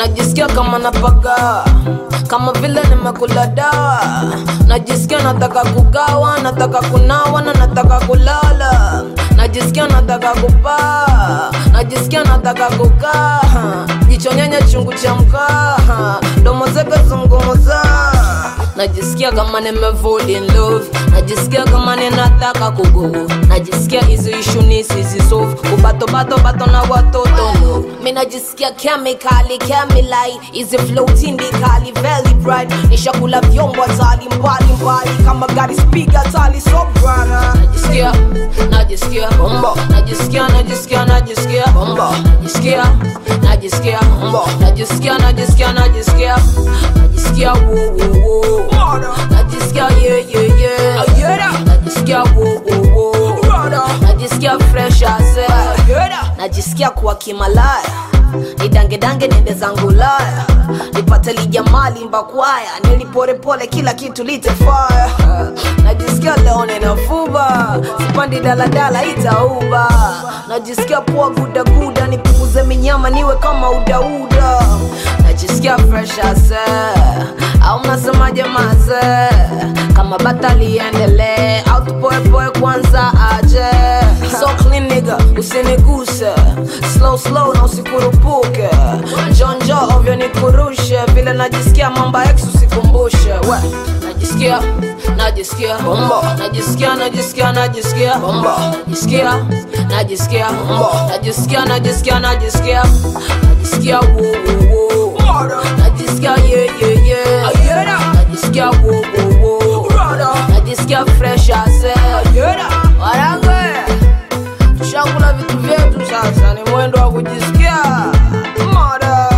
najisikia kama napaga kama vile nimekula dawa najisikia nataka kugawa nataka kunawa na nataka kulala najisikia nataka kupaa najisikia nataka kukaa jicho nyenye chungu cha mkaa domo zake zungumuza najisikia kama nimevol in love najisikia kama ninataka kugo najisikia hizi ishu nisizisolve kubatobato bato na watoto no mi najisikia kemikali kemilai hizi flow tindikali very bright nishakula vyombo hatali mbali mbali kama gari spiga tali so brana najisikia najisikia bombo najisikia najisikia najisikia bombo najisikia najisikia bombo najisikia najisikia najisikia najisikia wo wo wo najisikia yeah yeah yeah najisikia wo wo wo najisikia fresh as air najisikia kuwa kimalaya nidangedange nende zangu laya nipate lijamali mbakwaya niliporepole kila kitu litefaya najisikia leo ninafuba sipandi daladala itauba najisikia poa gudaguda nipunguze minyama niwe kama udauda najisikia fresh as air. au mnasemaje maze kama bata liendelee au tupoepoe kwanza aje so clean nigga usiniguse slow slow na usikurupuke jonjo ovyo nikurushe vile najisikia mamba ex usikumbushe we najisikia najisikia bombo najisikia najisikia najisikia bombo najisikia najisikia bombo najisikia najisikia najisikia najisikia wo wo wo najisikia yeah yeah yeah najisikia wo wo wo najisikia fresh as air warange tushakula vitu vyetu sasa ni mwendo wa kujisikia moda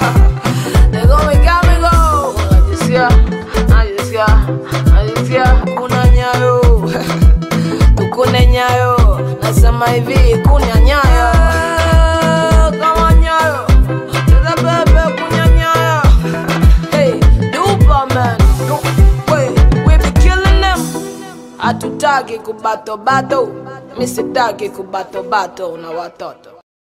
negomigamigo najisikia najisikia najisikia kuna nyayo tukune nyayo nasema hivi kunya nyayo kama nyayo cheza bebe kunya nyayo hey dupa man Du- we, we be killing them hatutaki kubatobato mi sitaki kubatobato na watoto